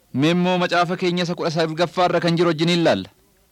Mee immoo macaafa keenya isa kudha salgaffaarra kan jiru wajjin ilaalla.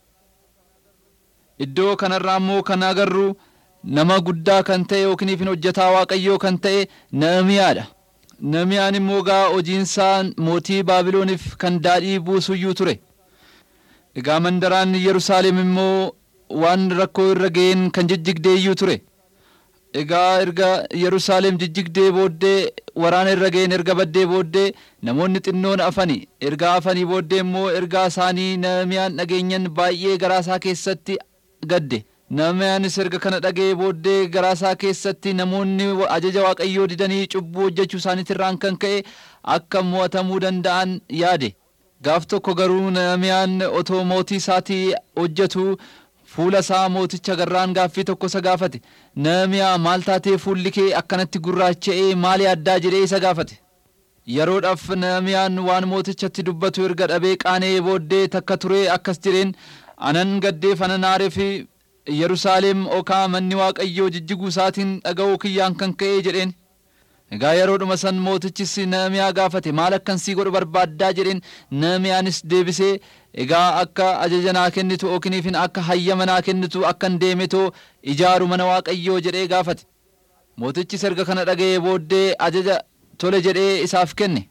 Iddoo kanarraa immoo kan agarru nama guddaa kan ta'e yookiin hojjetaa waaqayyoo kan ta'e Nahimiyaadha. Nahimiyaan immoo gaa hojiinsaa mootii Baabilooniif kan daadhii buusuyyuu ture. Egaa mandaraan Yerusaalem immoo waan rakkoo irra ga'een kan jijjigdeeyyuu ture. Egaa erga Yerusaalem jijjigdee booddee waraana irra ga'een erga baddee booddee namoonni xinnoon afani. Erga afanii booddee immoo ergaa isaanii Nahimiyaan dhageenyan baay'ee garaasaa keessatti gadde. Nahimiyaanis erga kana dhaga'ee booddee garaasaa keessatti namoonni ajaja waaqayyoo didanii cubbuu hojjechuu isaaniitirraan kan ka'e akka mo'atamuu danda'an yaade. Gaaf tokko garuu Nahimiyaan otoo mootii isaatii hojjetu fuula isaa mooticha garraan gaaffii tokko isa gaafate. Nahimiyaa maal taatee fuulli kee akkanatti gurraacha'ee maali addaa jedhee isa gaafate. Yeroodhaaf Nahimiyaan waan mootichatti dubbatu erga dhabee qaanee booddee takka turee akkas jedheen anan gaddeef anan aaree fi Yerusaalem okaa manni waaqayyoo jijjiguu isaatiin dhaga'uu kiyyaan kan ka'e jedheen. Egaa yeroodhuma san mootichis Nahimiyaa gaafate maal akkan sii godhu barbaaddaa jedheen Nahimiyaanis deebisee egaa akka ajaja naa kennitu yookiin akka hayyama naa kennitu akkan deemetoo ijaaru mana waaqayyoo jedhee gaafate. Mootichis erga kana dhaga'ee booddee ajaja tole jedhee isaaf kenne.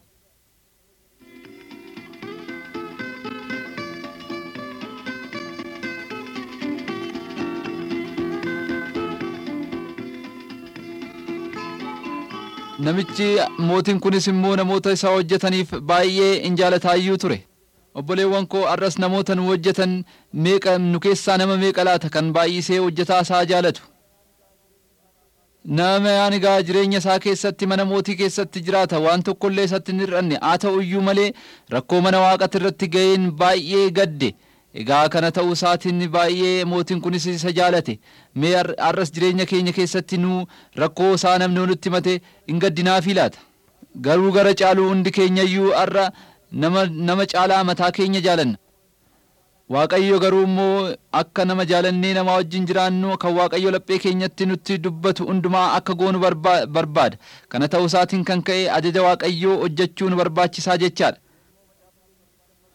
Namichi mootiin kunis immoo namoota isaa hojjetaniif baay'ee in jaalataayyuu ture. Obboleewwan koo arras namoota nu hojjetan meeqa nu keessaa nama meeqa laata kan baay'isee hojjetaa isaa jaalatu. Nahimiyaan egaa jireenya isaa keessatti mana mootii keessatti jiraata waan tokkollee isatti hin hir'anne haa ta'u iyyuu malee rakkoo mana waaqati irratti ga'een baay'ee gadde. Egaa kana ta'uu isaatiin baay'ee mootiin kunis isa jaalate. Mee arras jireenya keenya keessatti nu rakkoo isaa namni nutti himate hin gaddinaafii laata? Garuu gara caaluu hundi keenya iyyuu har'a nama, nama caalaa mataa keenya jaalanna. Waaqayyo garuu immoo akka nama jaalannee namaa wajjin jiraannu kan Waaqayyo laphee keenyatti nutti dubbatu hundumaa akka goonu barbaada. Kana ta'uu isaatiin kan ka'e ajaja Waaqayyoo hojjechuu nu barbaachisaa jechaadha.